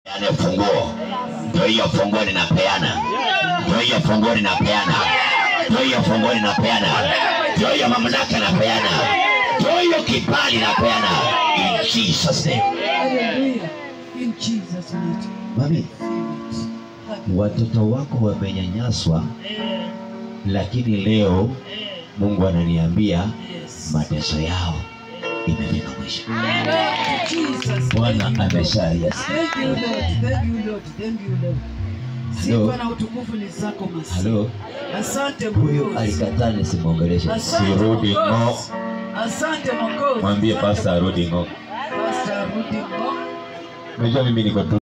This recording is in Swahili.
Peane funguo. Ndio hiyo funguo ninapeana. Ndio hiyo funguo ninapeana. Ndio hiyo funguo ninapeana. Ndio hiyo mamlaka napeana. Ndio hiyo kibali napeana. In Jesus name. Hallelujah. In Jesus' name. Mami, watoto wako wamenyanyaswa, lakini leo Mungu ananiambia Yes. mateso yao imefika mwisho. Jesus. Bwana Thank you, Lord. ameshayas. Thank you, Lord. Thank you, Lord. Thank you, Lord. Hello. Sifa na utukufu ni zako Masihi. Halo, Asante huyu Mwokozi. alikataa nisimwongeleshe. Asante Sirudi ng'o. Mwokozi. Asante Mwokozi. Mwambie Asante pasta arudi ng'o. Pastor arudi ng'o. Unajua mimi niko tu